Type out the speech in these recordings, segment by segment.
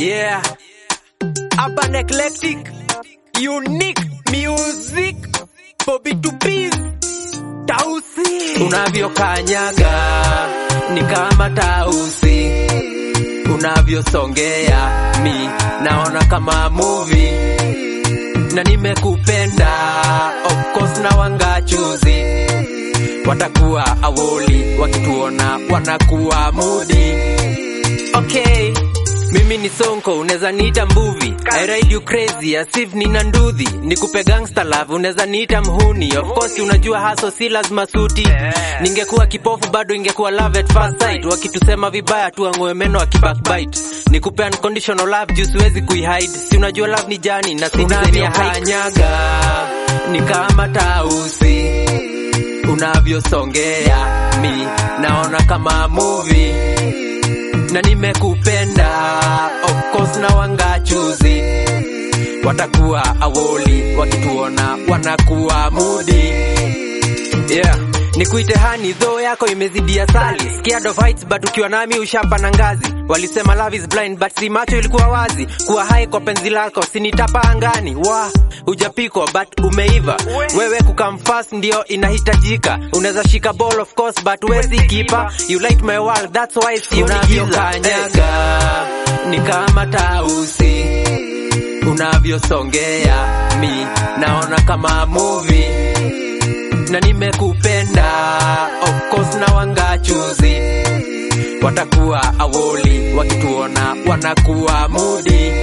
Yeah. Urban eclectic. Unique music. Bobby to bees. Tausi. Unavyokanyaga ni kama tausi. Unavyosongea mi naona kama movie. Na nimekupenda of course na wangachuzi watakuwa awoli wakituona wanakuwa mudi okay mimi ni sonko unaweza niita mbuvi I ride you crazy as if nina ndudhi nikupe gangster love unaweza niita mhuni of course unajua haso si lazima suti ningekuwa kipofu bado ingekuwa love at first sight wakitusema vibaya tuang'oe meno akibackbite nikupe unconditional love juu siwezi kuihide si unajua love ni jani na sinavyokanyaga ni kama tausi unavyosongea mi naona kama movie na nimekupenda of course na wangachuzi watakuwa awoli wakituona wanakuwa mudi yeah nikuite hani dho yako imezidia sali scared of heights but ukiwa nami ushapa na ngazi walisema love is blind but si macho ilikuwa wazi kuwa hai kwa penzi lako sinitapa angani wa hujapikwa but umeiva wewe kukam fast ndio inahitajika unaweza shika ball of course but wezi kipa you light my world that's why sioni giza ni kama tausi unavyosongea mi naona kama movie na nimekupenda of course na wangachuzi watakuwa awoli wakituona wanakuwa mudi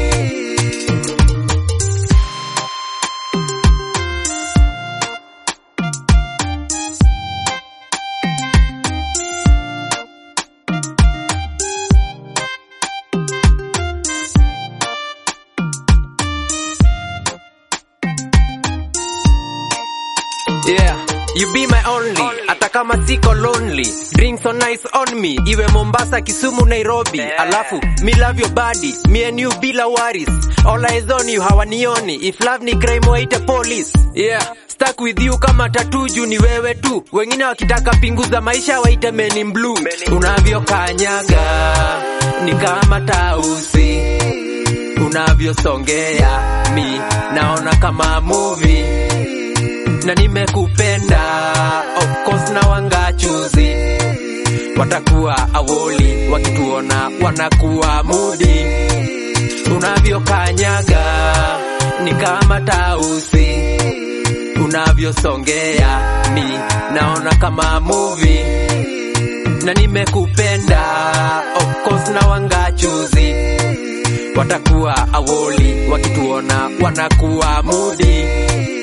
Yeah, you be my only, hata kama siko lonely. Drinks so nice on me, iwe Mombasa, Kisumu, Nairobi. Alafu, me love your body, me and you bila worries. All eyes on you, hawanioni. If love ni crime, waite police. Yeah, stuck with you kama tatuju ni wewe tu. Wengine wakitaka pinguza maisha waite men in blue. Unavyokanyaga ni kama tausi, unavyosongea mi naona kama movie na nimekupenda of course na wangachuzi watakuwa awoli wakituona wanakuwa mudi unavyokanyaga ni kama tausi unavyosongea mi naona kama movie na nimekupenda of course na wangachuzi watakuwa awoli wakituona wanakuwa mudi